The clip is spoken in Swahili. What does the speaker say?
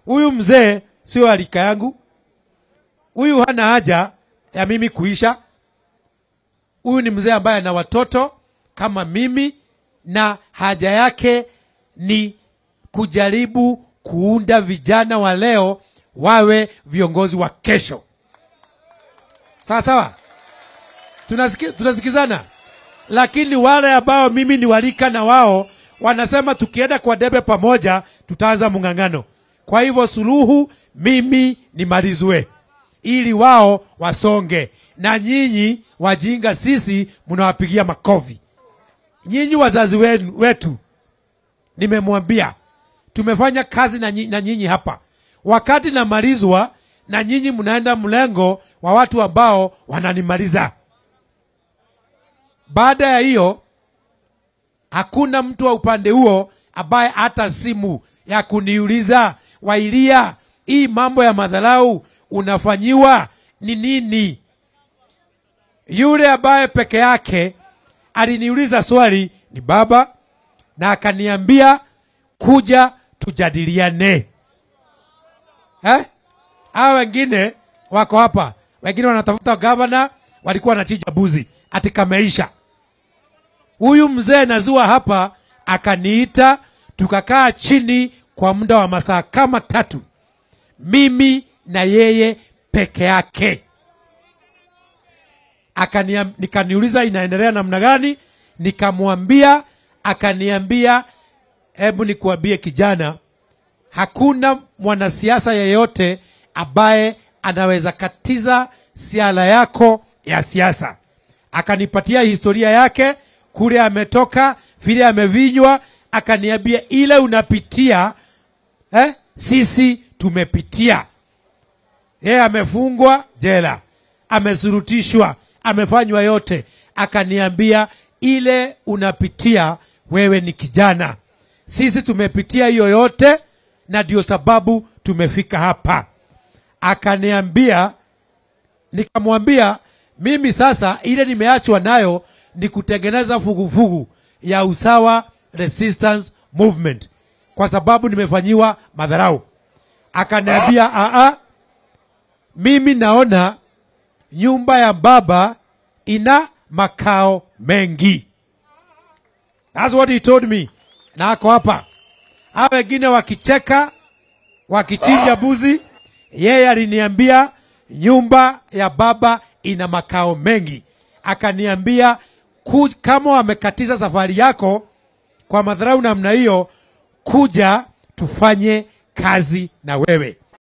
huyu mzee sio alika yangu, huyu hana haja ya mimi kuisha. Huyu ni mzee ambaye ana watoto kama mimi, na haja yake ni kujaribu kuunda vijana wa leo wawe viongozi wa kesho. Sawa sawa, tunasiki, tunasikizana. Lakini wale ambao mimi ni walika na wao wanasema tukienda kwa debe pamoja tutaanza mng'ang'ano. Kwa hivyo suluhu mimi nimalizwe ili wao wasonge, na nyinyi wajinga sisi mnawapigia makofi. Nyinyi wazazi wenu, wetu nimemwambia tumefanya kazi na, nyi, na nyinyi hapa. Wakati namalizwa na nyinyi mnaenda mlengo wa watu ambao wananimaliza. Baada ya hiyo, hakuna mtu wa upande huo ambaye hata simu ya kuniuliza Wailia, hii mambo ya madharau unafanyiwa ni nini? Yule ambaye peke yake aliniuliza swali ni baba, na akaniambia kuja tujadiliane eh? Hawa wengine wako hapa, wengine wanatafuta gavana, walikuwa wanachinja buzi ati kameisha. Huyu mzee nazua hapa akaniita, tukakaa chini kwa muda wa masaa kama tatu, mimi na yeye peke yake. Akania, nikaniuliza inaendelea namna gani, nikamwambia, akaniambia hebu nikuambie kijana, hakuna mwanasiasa yeyote ambaye anaweza katiza siala yako ya siasa. Akanipatia historia yake kule ametoka, vile amevinywa, akaniambia ile unapitia eh, sisi tumepitia. Yeye amefungwa jela, amesurutishwa, amefanywa yote. Akaniambia ile unapitia wewe ni kijana, sisi tumepitia hiyo yote, na ndio sababu tumefika hapa. Akaniambia, nikamwambia mimi sasa ile nimeachwa nayo ni kutengeneza vuguvugu ya usawa resistance movement, kwa sababu nimefanyiwa madharau. Akaniambia aa, mimi naona nyumba ya baba ina makao mengi. That's what he told me. Na ako hapa, hao wengine wakicheka wakichinja buzi, yeye aliniambia nyumba ya baba ina makao mengi. Akaniambia ku, kama wamekatiza safari yako kwa madharau namna hiyo, kuja tufanye kazi na wewe.